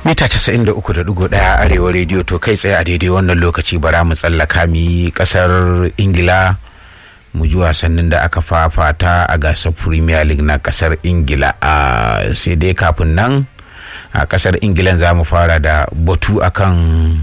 mita 93.1 arewa rediyo to kai tsaye a daidai wannan lokaci bara mu tsallaka mu yi kasar ingila mu ji wasannin da aka fafata a gasar premier league na kasar ingila a sai dai kafin nan a kasar ingilan za mu fara da batu akan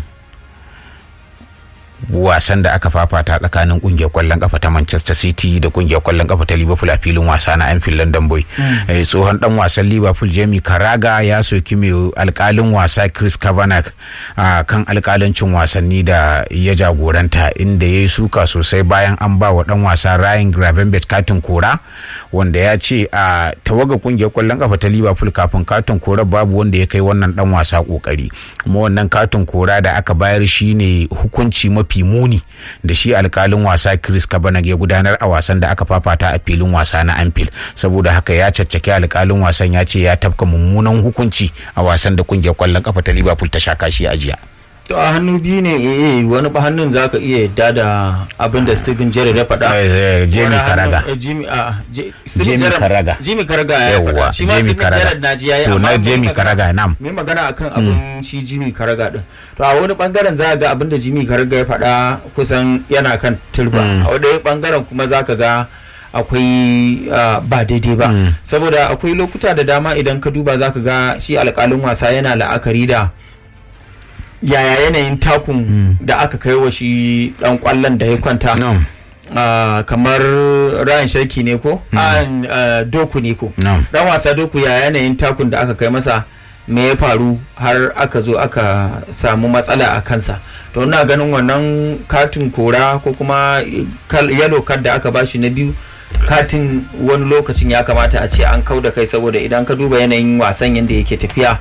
wasan da aka fafata tsakanin kungiyar kwallon kafa ta Manchester City da kungiyar kwallon kafa ta Liverpool a filin wasa na Anfield London Boy. Tsohon dan wasan Liverpool Jamie Carragher ya soki mai alkalin wasa Chris Kavanagh a kan alkalancin wasanni da ya jagoranta inda ya yi suka sosai bayan an ba wa dan wasa Ryan Gravenberch katin kora wanda ya ce a tawaga kungiyar kwallon kafa ta Liverpool kafin katin kora babu wanda ya kai wannan dan wasa kokari. Kuma wannan katin kora da aka bayar shine hukunci mafi mafi muni da shi alkalin wasa Chris Kavanagh ya gudanar a wasan da aka fafata a filin wasa na Anfield saboda haka ya caccaki alkalin wasan ya ce ya tafka mummunan hukunci a wasan da kungiyar kwallon kafa ta Liverpool ta sha kashi a jiya. to a hannu biyu ne eh wani ba hannun zaka iya yadda da abin da Steven Gerrard ya faɗa Jamie Carragher Jimmy a Jamie Carragher Jimmy Carragher ya faɗa shi ma Jamie Steven Gerrard na ji yayi to na Jamie Carragher nam me magana akan abin shi Jimmy Carragher din to a wani bangaren za ga abin da Jimmy Carragher ya faɗa kusan yana kan turba a wani bangaren kuma zaka ga akwai ba daidai ba saboda akwai lokuta da dama idan ka duba zaka ga shi alƙalin wasa yana la'akari da yaya yanayin takun da aka kai wa shi dan kwallon da ya kwanta kamar Ryan Sharki ne ko doku ne ko dan wasa doku ya yanayin takun da aka kai masa me ya faru har aka zo aka samu matsala a kansa to ina ganin wannan katin kora ko kuma yalo card da aka bashi na biyu katin wani lokacin ya kamata a ce an kau da kai saboda idan ka duba yanayin wasan yadda yake tafiya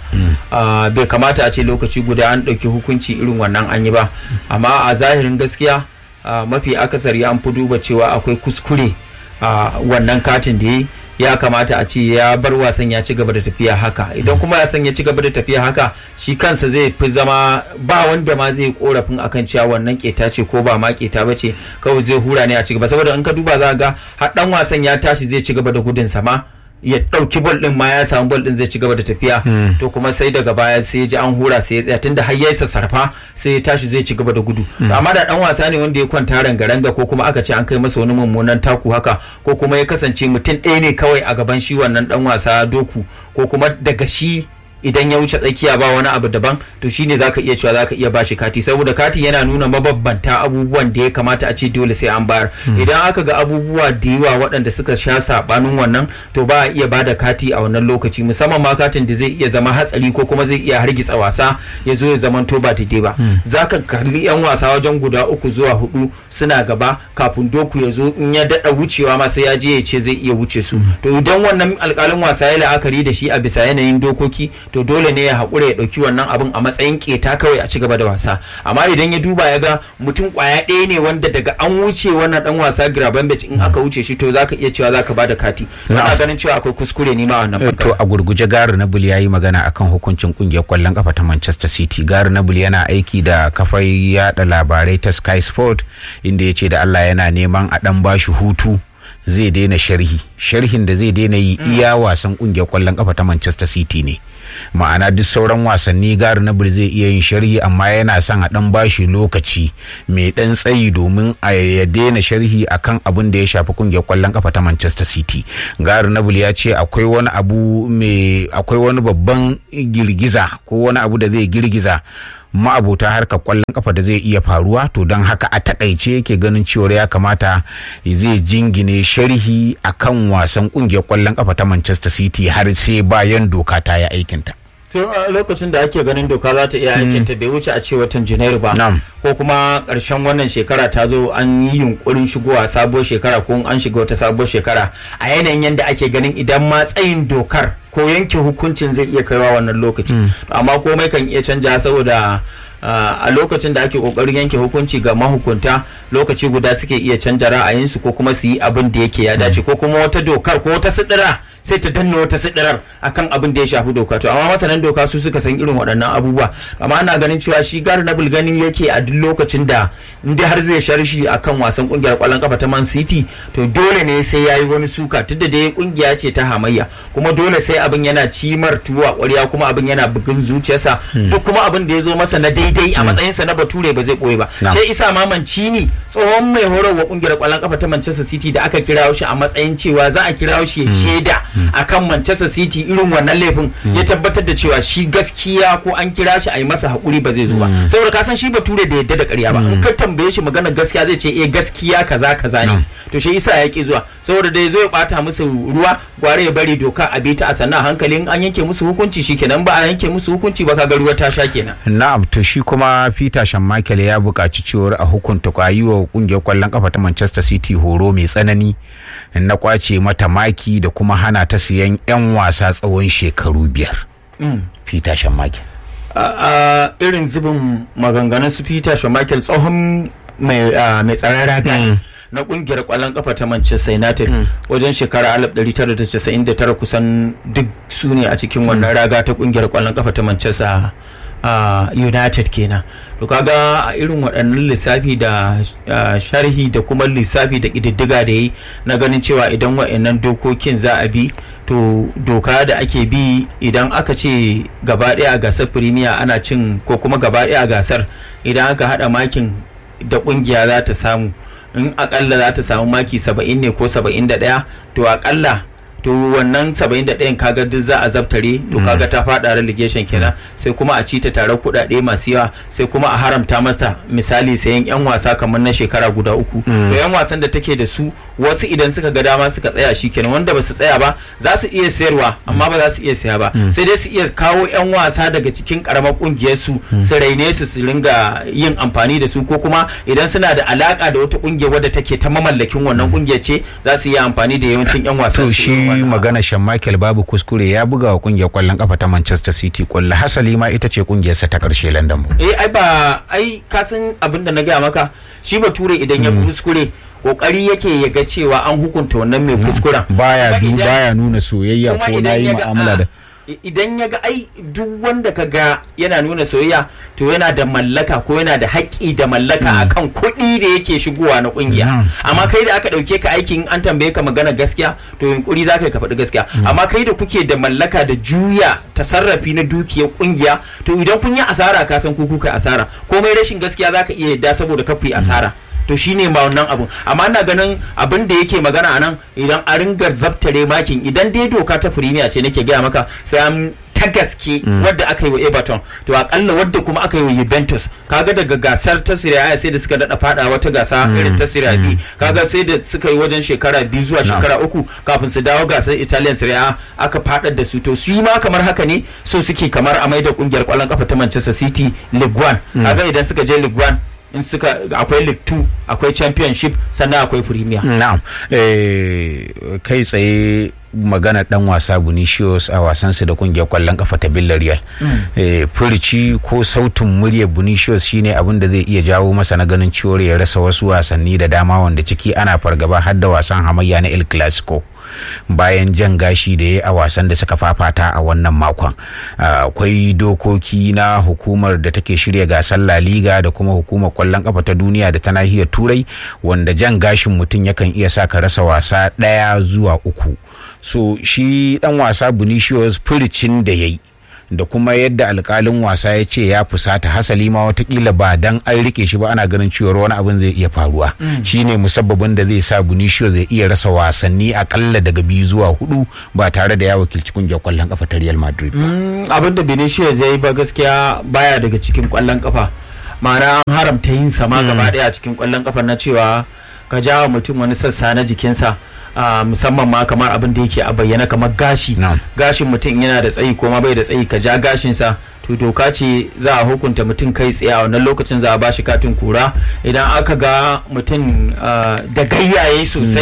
bai kamata a ce lokaci guda an ɗauki hukunci irin wannan an yi ba amma a zahirin gaskiya mafi akasari an fi duba cewa akwai kuskure a wannan katin da ya yi ya kamata a ce ya bar wasan ya ci gaba da tafiya haka idan kuma ya san ya ci gaba da tafiya haka shi kansa zai fi zama ba wanda ma zai korafin akan cewa wannan keta ce ko ba ma keta ba ce kawai zai hura ne a ci gaba saboda in ka duba za ga har dan wasan ya tashi zai ci gaba da gudun sama ya ɗauki bol ɗin ma ya samu bol ɗin zai ci gaba da tafiya to kuma sai daga baya sai ya ji an hura sai ya tsaya tunda har yayi sassarfa sai ya tashi zai ci gaba da gudu amma da dan wasa ne wanda ya kwanta ranga-ranga ko kuma aka ce an kai masa wani mummunan taku haka ko kuma ya kasance mutum ɗaya ne kawai a gaban shi wannan dan wasa doku ko kuma daga shi idan ya wuce tsakiya ba wani abu daban to shine zaka iya cewa zaka iya bashi kati saboda kati yana nuna mababbanta abubuwan da ya kamata a ce dole sai an bayar idan aka ga abubuwa da yawa waɗanda suka sha sabanin wannan to ba a iya bada kati a wannan lokaci musamman ma katin da zai iya zama hatsari ko kuma zai iya hargitsa wasa ya zo ya zama to ba daidai ba zaka kalli yan wasa wajen guda uku zuwa hudu suna gaba kafin doku ya zo in ya daɗa wucewa ma sai ya je ya ce zai iya wuce su to idan wannan alƙalin wasa ya la'akari da shi a bisa yanayin dokoki to dole ne ya haƙura ya ɗauki wannan abin a matsayin keta kawai a ci gaba da wasa amma idan ya duba ya ga mutum ƙwaya ɗaya ne wanda daga an wuce wannan ɗan wasa Gravenberch in aka wuce shi to zaka iya cewa zaka bada kati ina ganin cewa akwai kuskure ne ma wannan to a gurguje Gary Neville yayi magana akan hukuncin kungiyar kwallon kafa ta Manchester City Gary Neville yana aiki da kafar yada labarai ta Sky Sport inda ya ce da Allah yana neman a dan bashi hutu zai daina sharhi sharhin da zai daina yi iya wasan kungiyar kwallon kafa ta Manchester City ne ma'ana duk sauran wasanni gari na zai iya yin sharhi amma yana son a dan bashi lokaci mai dan tsayi domin a ya daina sharhi akan abin da ya shafi kungiyar kwallon kafa ta Manchester City gari na ya ce akwai wani abu mai akwai wani babban girgiza ko wani abu da zai girgiza ma'abota harkar kwallon kafa da zai iya faruwa to don haka a takaice yake ganin cewar ya kamata zai jingine sharhi akan wasan kungiyar kwallon kafa ta Manchester City har sai bayan doka ta yi aikinta. to a lokacin da ake ganin doka za ta iya aikinta bai wuce a ce watan janairu ba ko kuma karshen wannan shekara ta zo an yi yunkurin shigowa sabuwar shekara ko an shiga wata sabuwar shekara a yanayin yadda ake ganin idan ma tsayin dokar ko yanke hukuncin zai iya kaiwa wannan lokaci amma komai kan iya canja saboda a lokacin da ake kokarin yanke hukunci ga mahukunta lokaci guda suke iya canja ra'ayinsu ko kuma su yi abin da yake ya dace ko kuma wata dokar ko wata sidira sai ta danna wata sidirar akan abin da ya shafi doka to amma masanan doka su suka san irin waɗannan abubuwa amma ana ganin cewa shi gari na ganin yake a duk lokacin da inda har zai sharshi akan wasan kungiyar kwallon kafa ta Man City to dole ne sai yayi wani suka tunda dai kungiya ce ta hamayya kuma dole sai abin yana cimar tuwa ƙwarya kuma abin yana bugun zuciyarsa duk kuma abin da ya zo masa na daidai a matsayinsa na bature ba zai ɓoye ba sai isa mamancini tsohon mai horarwa kungiyar kwallon kafa ta Manchester City da aka kira shi a matsayin cewa za a kira shi shaida akan Manchester City irin wannan laifin ya tabbatar da cewa shi gaskiya ko an kira shi a yi masa haƙuri ba zai zo ba saboda ka san shi bature da yadda da ƙarya ba in ka tambaye shi magana gaskiya zai ce eh gaskiya kaza kaza ne to shi isa ya ki zuwa saboda da ya zo ya bata musu ruwa gware ya bari doka a bi ta a sannan hankali in an yanke musu hukunci shikenan ba a yanke musu hukunci ba kaga ruwa ta sha kenan na'am to shi kuma Peter Schmeichel ya buƙaci cewar a hukunta kwayi wa kungiyar kwallon kafa ta Manchester City horo mai tsanani na kwace mata maki da kuma hana ta siyan 'yan wasa tsawon shekaru biyar. Peter Schmeichel. a irin zubin maganganun su Peter Schmeichel tsohon mai tsaron raga na kungiyar kwallon kafa ta Manchester United wajen shekara 1999 kusan duk su ne a cikin wannan raga ta kungiyar kwallon kafa ta Manchester United kenan to kaga a irin waɗannan lissafi da sharhi da kuma lissafi da ƙididdiga da yi na ganin cewa idan waɗannan dokokin za a bi to doka da ake bi idan aka ce gaba ɗaya a gasar firimiya ana cin ko kuma gaba ɗaya a gasar idan aka haɗa makin da ƙungiya za ta samu in akalla za ta samu maki saba'in ne ko saba'in da ɗaya to akalla to wannan 71 kaga duk za a zabtare to kaga ta fada relegation kenan sai kuma a ci ta tare kudade masu yawa sai kuma a haramta masa misali sayan yan wasa kamar na shekara guda uku to yan wasan da take da su wasu idan suka ga dama suka tsaya shi kenan wanda ba su tsaya ba za su iya sayarwa amma ba za su iya saya ba sai dai su iya kawo yan wasa daga cikin karamar kungiyar su su raine su su ringa yin amfani da su ko kuma idan suna da alaka da wata kungiya wadda take ta mamallakin wannan kungiyar ce za su iya amfani da yawancin yan wasan su magana shan Michael babu kuskure ya buga wa kungiyar kwallon kafa ta Manchester City kwallo hasali ma ita ce kungiyarsa ta karshe London. Eh ai ba ai ka san abin da na gaya maka shi bature idan ya kuskure kokari yake ya ga cewa an hukunta wannan mai kuskuren. Baya baya nuna soyayya ko na yi mu'amala da idan ya ga ai duk wanda ka ga yana nuna soyayya to yana da mallaka ko yana da haƙƙi da mallaka akan kuɗi da yake shigowa na ƙungiya amma kai da aka ɗauke ka aikin an tambaye ka magana gaskiya to yunkuri za ka ka faɗi gaskiya amma kai da kuke da mallaka da juya tasarrafi na dukiyar ƙungiya to idan kun yi asara ka san ku kuka asara komai rashin gaskiya za ka iya yadda saboda ka yi asara to shine ma wannan abun amma ina ganin abin da yake magana anan idan a ringa zabtare makin idan dai doka ta firimiya ce nake gaya maka sai an ta gaske wadda aka yi wa Everton to akalla wadda kuma aka yi wa Juventus kaga daga gasar ta Serie A sai da suka dada fada wata gasa irin ta Serie B kaga sai da suka yi wajen shekara biyu zuwa shekara uku kafin su dawo gasar Italian Serie A aka fadar da su to su ma kamar haka ne so suke kamar a maida kungiyar kwallon kafa ta Manchester City League One kaga idan suka je League One in suka akwai league 2 akwai championship sannan akwai premier na'am kai tsaye magana dan wasa Vinicius a wasansu da kungiyar kwallon kafa ta Villarreal furici ko sautin muryar Vinicius shine abin da zai iya jawo masa na ganin ciwon ya rasa wasu wasanni da dama wanda ciki ana fargaba har da wasan hamayya na El Clasico bayan jan gashi da ya a wasan da suka fafata a wannan makon akwai dokoki na hukumar da take shirya gasar La Liga da kuma hukumar kwallon kafa ta duniya da ta nahiyar turai wanda jan gashin mutum yakan iya sa ka rasa wasa ɗaya zuwa uku so shi dan wasa Vinicius furicin da ya yi da kuma yadda alkalin wasa ya ce ya fusata hasali ma watakila ba dan an rike shi ba ana ganin cewa wani abin zai iya faruwa shine musabbabin da zai sa Bunicio zai iya rasa wasanni akalla daga biyu zuwa hudu ba tare da ya wakilci kungiyar kwallon kafa ta Real Madrid abin da Benicio zai ba gaskiya baya daga cikin kwallon kafa ma'ana an haramta yin sama gaba daya cikin kwallon kafa na cewa ka jawa mutum wani sassa na jikinsa Uh, musamman ma kamar abin da yake a bayyana kamar gashi no. gashin mutum yana da tsayi ko ma bai da tsayi ka ja gashinsa to doka ce za a hukunta mutum kai tsaye a wannan lokacin za a ba shi katin kura idan aka ga mutum uh, da gayyaye sosai mm. to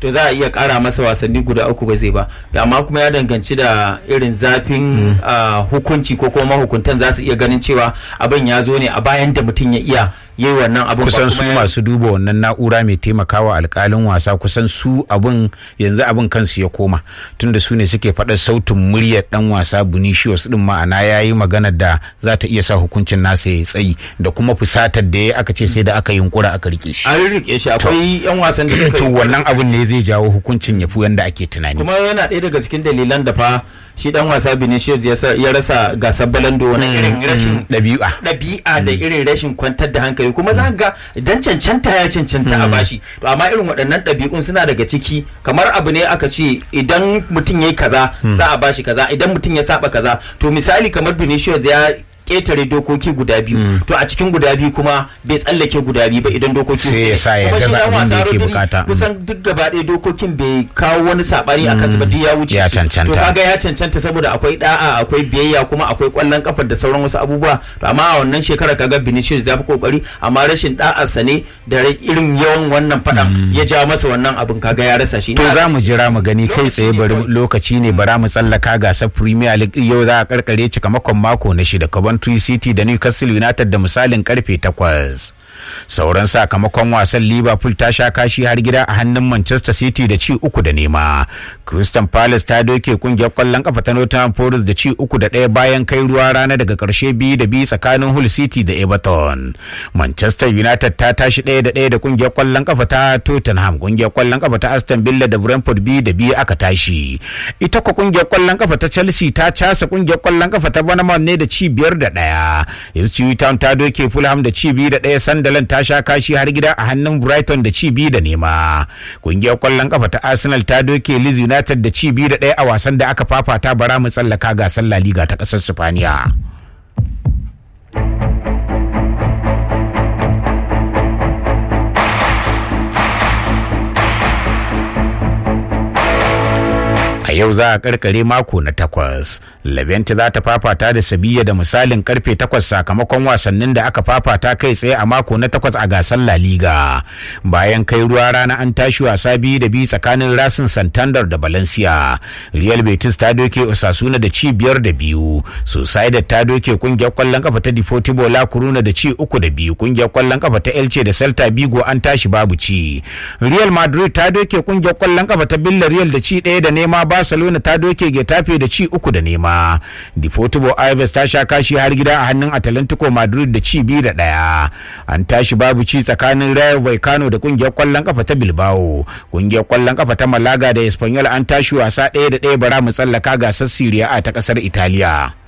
to za a iya kara masa wasanni guda uku ba zai ba amma kuma ya danganci da irin zafin hukunci ko kuma mahukuntan za su iya ganin cewa abin ya zo ne a bayan da mutum ya iya yi wannan abin kusan su masu duba wannan na'ura mai taimakawa alkalin wasa kusan su abin yanzu abin kansu ya koma tunda su ne suke faɗa sautin muryar dan wasa Vinicius din ma'ana ya yi magana da za ta iya sa hukuncin nasa ya tsayi da kuma fusatar da ya aka ce sai da aka yunkura aka rike shi an rike shi akwai yan wasan da suka to wannan abin ne zai jawo hukuncin ya fi yanda ake tunani kuma yana ɗaya daga cikin dalilan da fa shi dan wasa Vinicius ya rasa gasar balando wani irin rashin ɗabi'a ɗabi'a da irin rashin kwantar da hankali kuma za ga idan cancanta ya cancanta a bashi to amma irin waɗannan ɗabi'un suna daga ciki kamar abu ne aka ce idan mutum ya yi kaza za a bashi kaza idan mutum ya saba kaza to misali kamar Vinicius ya ketare dokoki guda biyu to a cikin guda biyu kuma bai tsallake guda biyu ba idan dokoki sai ya sa ya gaza abin da yake bukata kusan duk gaba ɗaya dokokin bai kawo wani sabani a kansu ba duk ya wuce ya cancanta to kaga ya cancanta saboda akwai da'a akwai biyayya kuma akwai kwallon kafar da sauran wasu abubuwa to amma a wannan shekara kaga Vinicius ya fi kokari amma rashin da'arsa ne da irin yawan wannan fadan ya ja masa wannan abin kaga ya rasa shi to za mu jira mu gani kai tsaye bari lokaci ne bara mu tsallaka gasar Premier League yau za a karkare cikamakon mako na shida Coventry City da Newcastle United da misalin karfe takwas. sauran sakamakon wasan liverpool ta sha kashi har gida a hannun manchester city da ci uku da nema crystal palace ta doke kungiyar kwallon kafa ta nottingham forest da ci uku da ɗaya bayan kai ruwa rana daga karshe biyu da biyu tsakanin hull city da everton manchester united ta tashi ɗaya da ɗaya da kungiyar kwallon kafa ta tottenham kungiyar kwallon kafa ta aston villa da brentford biyu da biyu aka tashi ita kwa kungiyar kwallon kafa ta chelsea ta casa kungiyar kwallon kafa ta bournemouth ne da ci biyar da ɗaya ipswich town ta doke fulham da ci biyu da ɗaya sunderland ta sha kashi har gida a hannun Brighton da ci biyu da nema. Kungiyar kwallon kafa ta Arsenal ta doke Leeds United da ci biyu da ɗaya a wasan da aka fafata bara mu tsallaka gasar La Liga ta ƙasar Spaniya. a yau za a karkare mako na takwas labenti za ta fafata da sabiya da misalin karfe takwas sakamakon wasannin da aka fafata kai tsaye a mako na takwas a gasar la liga bayan kai ruwa rana an tashi wasa biyu da biyu tsakanin rasin santander da valencia real betis ta doke osasuna da ci biyar da biyu sociedad ta doke kungiyar kwallon kafa ta deportivo la coruna da ci uku da biyu kungiyar kwallon kafa ta elche da celta vigo an tashi babu ci real madrid ta doke kungiyar kwallon kafa ta villarreal da ci ɗaya da nema Barcelona ta doke Getafe da ci uku da nema. Deportivo Aves ta sha kashi har gida a hannun Atalantico Madrid da ci biyu da ɗaya. An tashi babu ci tsakanin Rayo Vallecano da kungiyar kwallon kafa ta Bilbao. Kungiyar kwallon kafa ta Malaga da Espanyol an tashi wasa ɗaya da ɗaya bara mu tsallaka gasar Serie A ta ƙasar Italiya.